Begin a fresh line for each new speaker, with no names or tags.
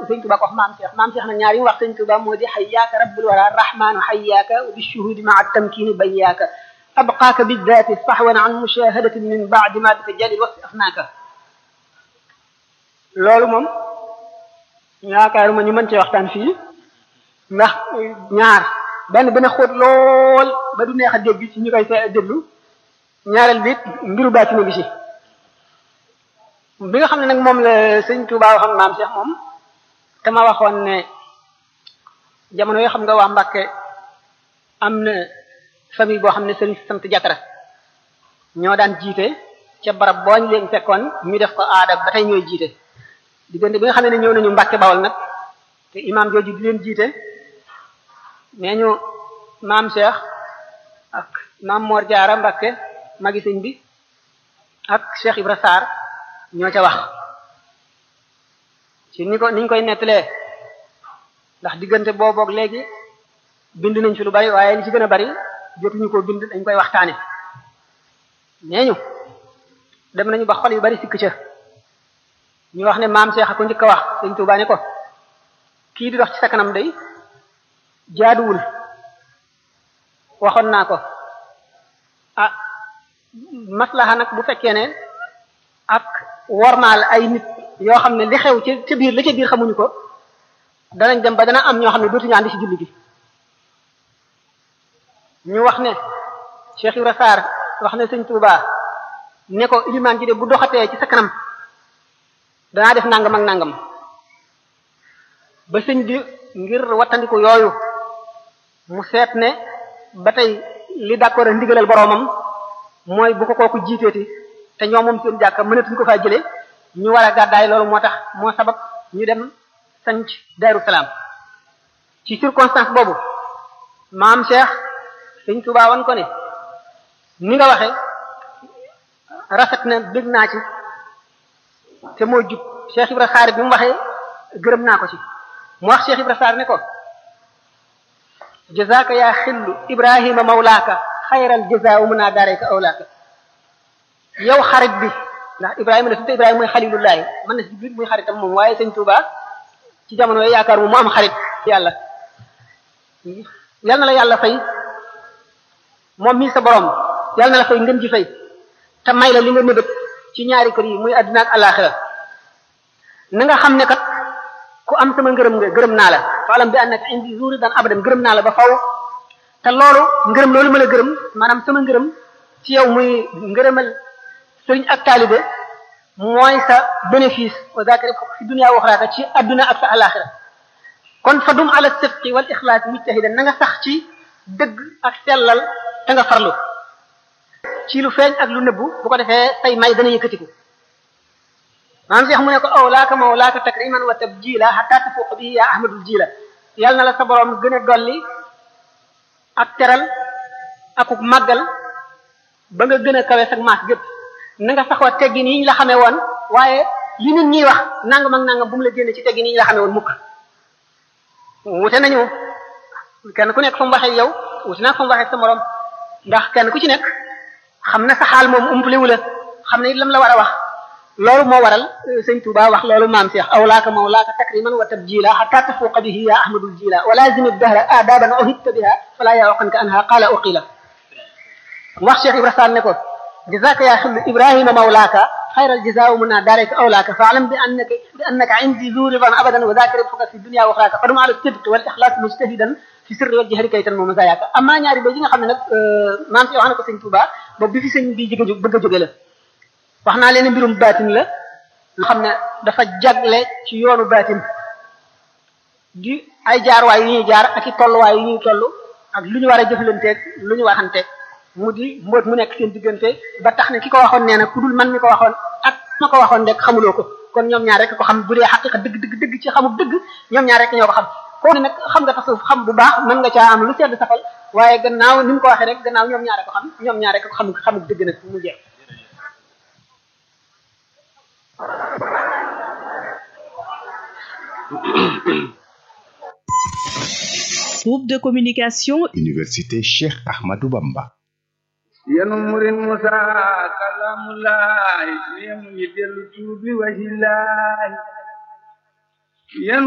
sëñ Tuba ko wax maam Cheikh maam Cheikh nag ñaar yi mu wax sëñ Tuba moo di xayyaaka rabbul wara rahmaanu xayyaaka wa bi shuhudi maa tamkini bayyaaka abqaaka bidaati sahwan an mushahadatin min baadi ma bika jalil wasi afnaaka loolu moom yaakaaruma ñu mën cee waxtaan fii ndax ñaar benn benn xóot lool ba du neex a dégg ci ñu koy see déglu ñaareel bi mbiru baatina bi ci bi nga xam ne nag moom la sëñ Touba waxoon maam Cheikh moom te ma waxoon ne jamono yoo xam nga waa Mbàkke am na famille boo xam ne sëriñ sant jatara ñoo daan jiite ca barab boo ñu leen fekkoon ñu def ko aada ba tey ñooy jiite diggante bi nga xam ne ñëw nañu Mbàkke Bawol nag te imaam jooju di leen jiite nee ñu maam Cheikh ak maam Mor Jaara Mbàkke magi sëñ bi ak Cheikh Ibra Sarr ñoo ca wax ci ni ko niñ koy nettalee ndax diggante booboog léegi bind nañ fi lu bari waaye li ci gën a bari jotuñu ko bind dañ koy waxtaane nee ñu dem nañu ba xol yu bari sikk ca ñu wax ne maam Cheikh a ko njëkk a wax sëñ Tuubaa ne ko kii di dox ci sa kanam day jaaduwul waxoon naa ko ah maslaha nag bu fekkee ne ak wormaal ay nit yoo xam ne li xew ci ca biir la ca biir xamuñu ko danañ dem ba dana am ñoo xam ne dootuñu ànd ci julli gi ñu wax ne Cheikh Ibra Sarr wax ne sëñ Touba ne ko ilimaan ji de bu doxatee ci sa kanam danaa def nangam ak nangam ba sëñ bi ngir wattandiku yooyu mu seet ne ba tey li d'accord a ndigalal boroomam mooy bu ko kooku jiiteeti te ñoom moom seen jàkka mënatuñ ko faa jëlee ñu war a gàddaay loolu moo tax moo sabab ñu dem sanc Daaru Salaam ci circonstance boobu maam Cheikh sëñ Tuubaa wan ko ne ni nga waxe rafet na dégg naa ci te moo jub Cheikh Ibra Sarr bi mu waxee gërëm naa ko ci mu wax Cheikh Ibra Sarr ne ko jazaaka yaa xillu Ibrahima mawlaaka xayral jazaa wa munaa daarayka awlaaka yow xarit bi ndax Ibrahima la tudde Ibrahima mooy xalilullahi mën na si biir muy xaritam moom waaye sëñ Touba ci jamono yooyu yaakaar mu mu am xarit yàlla yal na la yàlla fay moom mii sa borom yal na la fay ngën ji fay te may la li nga mëbët ci ñaari kër yi muy adduna ak alaxira na nga xam ne kat ku am sama ngërëm nga gërëm naa la faalam bi annaka indi zuri dan abadan gërëm naa la ba faw te loolu ngërëm loolu ma la gërëm maanaam sama ngërëm ci yow muy ngërëmal sëriñ ak taalibe mooy sa bénéfice wa zakari fi dunya wa axirata ci adduna ak sa alaxira kon fa dum ala sidqi wal ixlaas mujtahidan na nga sax ci dëgg ak sellal te nga farlu ci lu feeñ ak lu nëbbu bu ko defee say may dana yëkkatiku maam Cheikh mu ne ko aw laaka mawlaaka takriman wa tabjila hatta tafuuq bihi ya ahmadul jila yàlla na la sa borom gën a dolli ak teral akuk màggal ba nga gën a kawe sag maas gépp na nga saxoo teggin yi ñu la xamee woon waaye li nit ñiy wax nangam ak nangam bu mu la génne ci teggin yi ñu la xamee woon mukk wute nañu kenn ku nekk fa mu waxee yow wute naa fa mu waxee sa morom ndax kenn ku ci nekk xam na sa xaal moom umpaliwu la xam ne it lam la war a wax loolu moo waral sëñ Touba wax loolu maam Cheikh awlaaka mawlaaka takriman wa tabjila hatta tafuuqa bihi ya ahmadul jila wa lazimi dahra adaban uhibta biha fala yawqanka anha qala uqila wax Cheikh Ibra Sall ne ko جزاك يا خل إبراهيم مولاك خير الجزاء منا دارك أولاك فاعلم بأنك بأنك عندي ذو رضا أبدا وذاك ربك في الدنيا وأخراك فدم على الصدق والإخلاص مجتهدا في سر والجهر كي تنمو مزاياك أما ñaari ba yi nga xam ne nag maam si wax na ko sëñ Touba boobu bi fi sëñ bi jóge bëgg a jóge la wax naa leen mbirum baatin la nga xam ne dafa jagle ci yoonu baatin di ay jaarwaay yu ñuy jaar ak i tolluwaay yu ñuy toll ak lu ñu war a jëflanteeg lu ñu waxanteeg mu di mbóot mu nekk seen diggante ba tax ne ki ko waxoon nee na ku dul man mi ko waxoon ak ma ko waxoon rek xamuloo ko kon ñoom ñaar rek ko xam bu dee xaqiqa dëgg dëgg dëgg ci xamul dëgg ñoom ñaar rek ñoo ko xam koo ne nag xam nga tasawuf xam bu baax mën nga caa am lu sedd safal waaye gannaaw ni mu ko waxee rek gannaaw ñoom ñaar rek ko xam ñoom ñaar rek ko xam xamul dëgg nag mu jeex
Groupe de communication
Université Cheikh Ahmadou Bamba
yenu murin musa kalamulaay yemu yi dellu tuubi wahilaay yenu